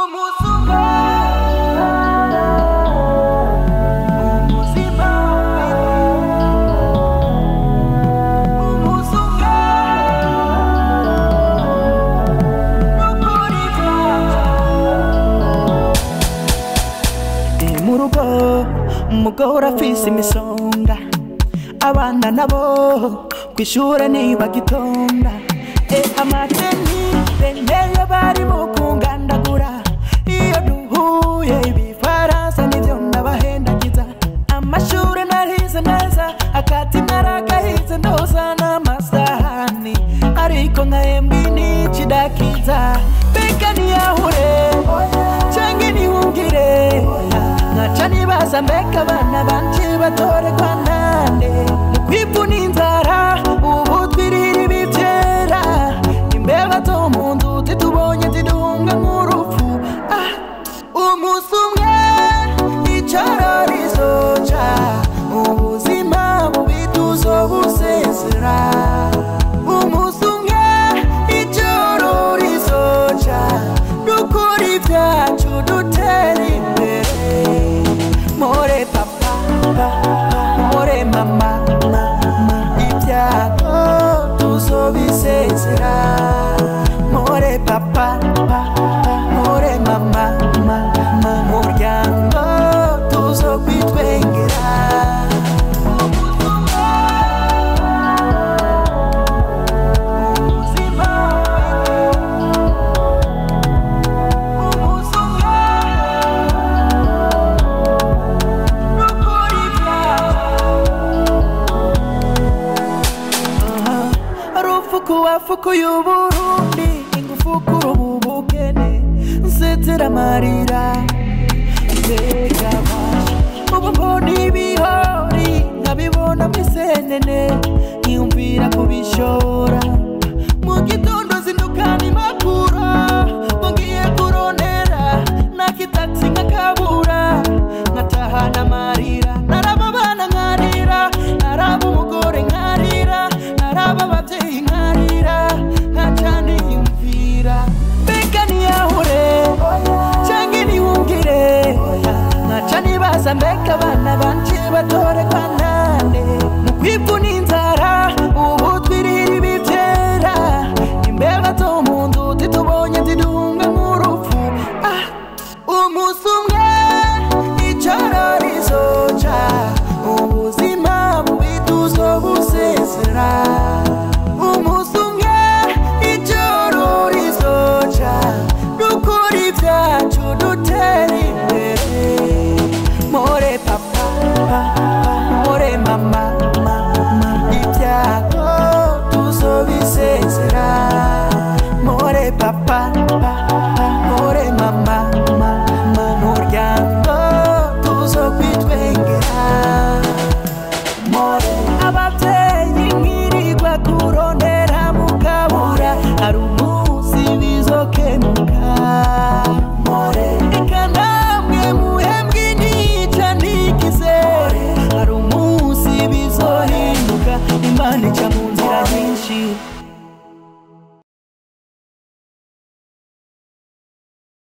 mu rugo umugore afise imisonga abana nabo kw'ishure ntibagitonda e amateni benteye bari mu kungandagura iyo duhuye ibifaransa nivyo ndabahendagiza amashure narize neza akati naragahize ndoza n'amasahani ariko nkahembwa inicidakiza mbega niyahure canke nihungire nkaca nibaza mbega abana banje batorerwa nande mu kwivuna inzara ubu twirira ibivyera imbeba zo mu nzu zitubonye zidunga nk'urupfu ah, umunsi umwe ijoro rizoca ubuzima bubi tuzobusezera umunsi umwe ijoro rizoca dukora ibyacu dutera imbere more papa more mama mama ibyago tuzobisezera more papa more mama mama muryango tuzokwitwengera rufuku wa fuku y'uburundi ingufukuru ubu bukene nsetera amarira mbega basha ubu mbona ibihori nkabibona mwisenene nkiyumvira kubishora mu gitondo zindukana impapuro ngo ngiye kurondera nakitaxi nkakabura nkatahana amarira naraba abana nkarira naraba umugore nkarira naraba abavyeyi nkarira nkaca niyumvira mbega niyahure canke niwungire nkaca nibaza mbega abana banje batorerwa nande mu kwivuna inzara ubu twirira ibivyera imbeba zo mu nzu zitubonye zidunga nk'urupfu ah, umunsi umwe ijoro rizoca ubuzima bubi tuzobusezera umunsi umwe ijoro rizoca dukora ibyacu dutera imbere more papa more mama mama ibyago tuzobisezera more papa more mama mama muryango tuzokwitwengera more abavyeyi nkirirwa kurondera mugabura hari umunsi bizokemura